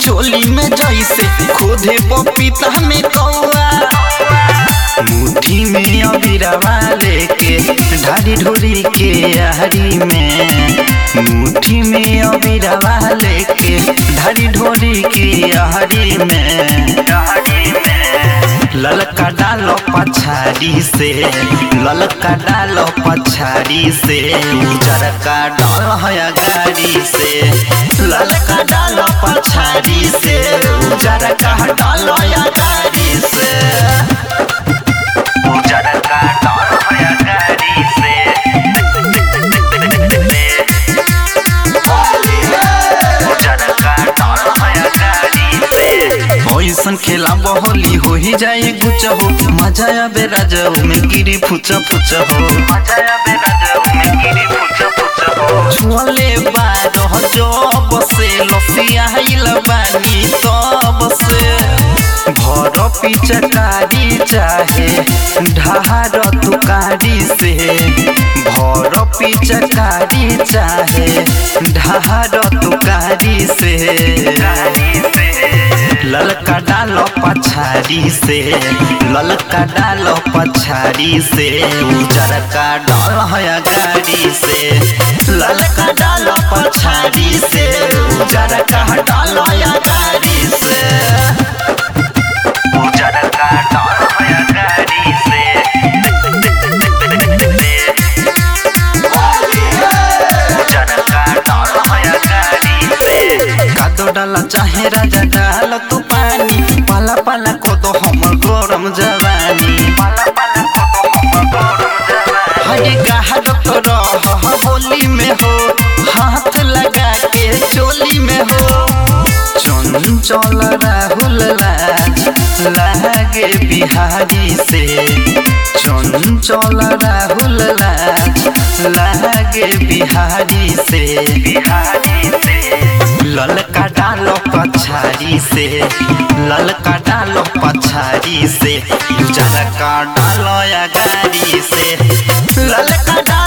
चोली में जैसे खोदे पपीता में कौआ मुट्ठी में अबिरवा लेके ढारी ढोरी के आहरी में मुट्ठी में अबिरवा लेके ढारी ढोरी के आहरी में ललका डालो पछाड़ी से ललका डालो पछाड़ी से उजरका डाल है गाड़ी से ललका डालो पछाड़ी से उजरका डाल है गाड़ी से उजरका डाल है गाड़ी से उजरका डाल है गाड़ी से ऐसन खेला बहोली हो ही जाए गुच हो मजा आबे राजा में गिरी फुच फुच हो मजा आबे राजा में गिरी फुच फुच हो छुअले बारह जब से लसिया हिल बानी तब से भर पिचकारी चाहे ढार तुकारी से भर पिचकारी चाहे ढार तुकारी से ललका डालो पछाड़ी से ललका डालो पछाड़ी से उजरका डाल है गाड़ी से ललका डालो पछाड़ी से उजरका डाल है गाड़ी से उजरका डाल है गाड़ी से उजरका डाल है गाड़ी से कादो डाला चाहे राजा डाल तू पानी पाला पाला को तो हमर गरम जवानी हरे कहा डॉक्टर होली में हो हाथ लगा के चोली में हो चंचल राहुल लाज लागे बिहारी से चंचल राहुल लाज लागे बिहारी से बिहारी से ललका डालो पछाड़ी से ललका डालो पछाड़ी से उजरका डालो या गाड़ी से ललका डालो